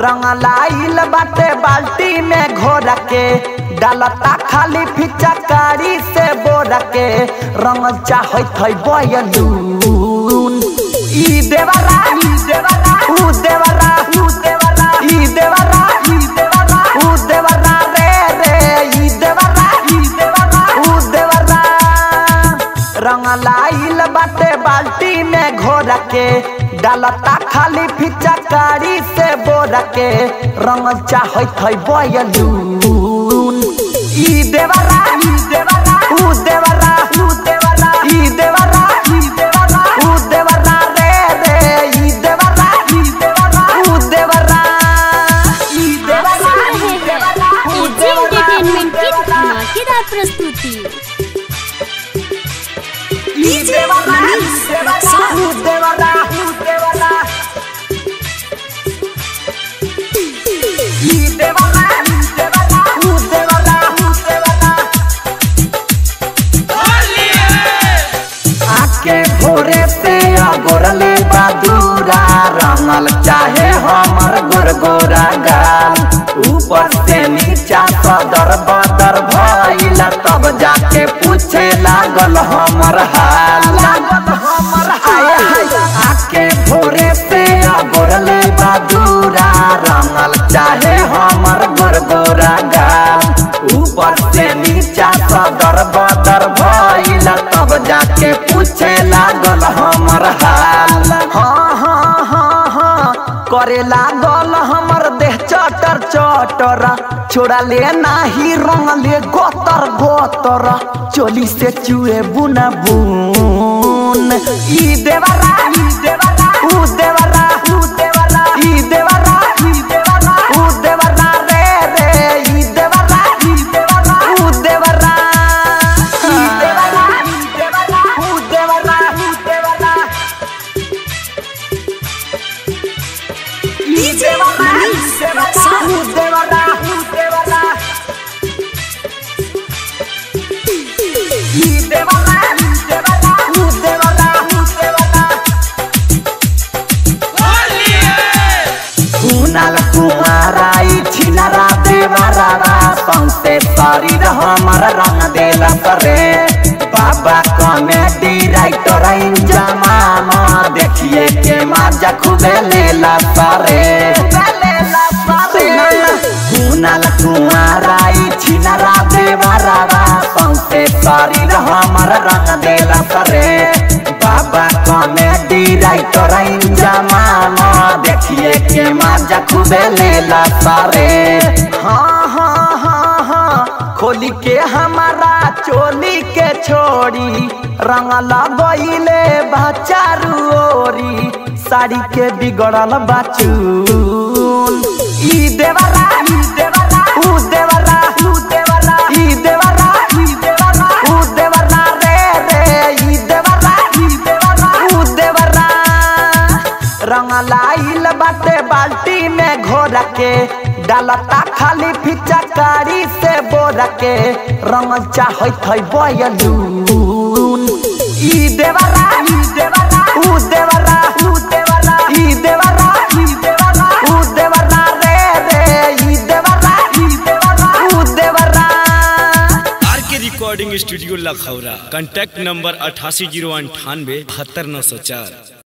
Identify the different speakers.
Speaker 1: रंग लाइल बाटे बाल्टी में घोर के डालता खाली फिचकारी से बोर के रंग चाहत है बयलून ई देवरा ई देवरा ऊ देवरा ऊ देवरा ई देवरा ई देवरा ऊ देवरा रे रे ई देवरा ई देवरा ऊ देवरा रंग लाइल बाटे बाल्टी में घोर के डालता खाली फिचकारी से बोर के रंग चाहत है बयलून ई देवरा ई देवरा ऊ देवरा ऊ देवरा ई देवरा ई देवरा ऊ देवरा रे रे ई देवरा ई देवरा ऊ देवरा ई
Speaker 2: आप सुन रहे हैं एजी एंटरटेनमेंट की धमाकेदार प्रस्तुति
Speaker 1: ई देवरा ई देवरा ऊ देवरा ऊ देवरा ई देवरा ई देवरा ऊ देवरा ऊ देवरा आके भोरे से अगोरले बादूरा रंगल चाहे हमर गोरगोरा गाल ऊपर से नीचा सदर बदर भइल तब जाके पूछे लागल हमर हाल लागल हमर हाल आके भोरे से अगोरले बादूरा रंगल चाहे हमर गोरगोरा गाल ऊपर से नीचा सदर बदर भइल तब जाके पूछे लागल हमर हाल हाँ हाँ हाँ हाँ करे लागल हमर देह चटर चटर छोड़ा ले नाही रंग ले गोतर गोतर चोली से चुए बुना बुन ई देवरा ई देवरा ऊ देवरा ऊ देवरा ई देवरा ई देवरा ऊ देवरा रे रे ई देवरा ई देवरा ऊ देवरा ई देवरा ई देवरा ऊ देवरा ऊ देवरा ई देवरा ई देवरा ऊ देवरा ऊ देवरा ई देवरा ई देवरा ऊ देवरा ऊ देवरा कुनाल कुमाराई छिनरा देवरावा सौसे शरीर हमर रंग देला करे बाबा कॉमेडी राइटर जमाम देखिए के माजा खूबे लेला करे कुनाल कुमाराई छिनरा देवरावा सौसे शरीर हमर रंग देला करे बाबा कॉमेडी राइटर जमाम देखिए के माजा खूबे लेला सारे हाँ हाँ हाँ हाँ खोली के हमारा चोली के छोड़ी रंग लगइले बाचारू ओरी साड़ी के बिगड़ल बाचून ई देवरा ई देवरा ऊ देवरा ऊ देवरा ई देवरा ई देवरा ऊ देवरा रे रे ई देवरा ई देवरा ऊ देवरा रंग लाइल बाटे बाल्टी में घोर के डालता खाली फिचकारी से बोर के रंग चाहत है बयलून ई देवरा ई देवरा ऊ देवरा ऊ देवरा ई देवरा ई देवरा ऊ देवरा रे रे ई देवरा ई देवरा ऊ देवरा
Speaker 3: R K recording studio Lakhaura contact number अठासी जीरो अंठानवे बहत्तर नौ सौ चार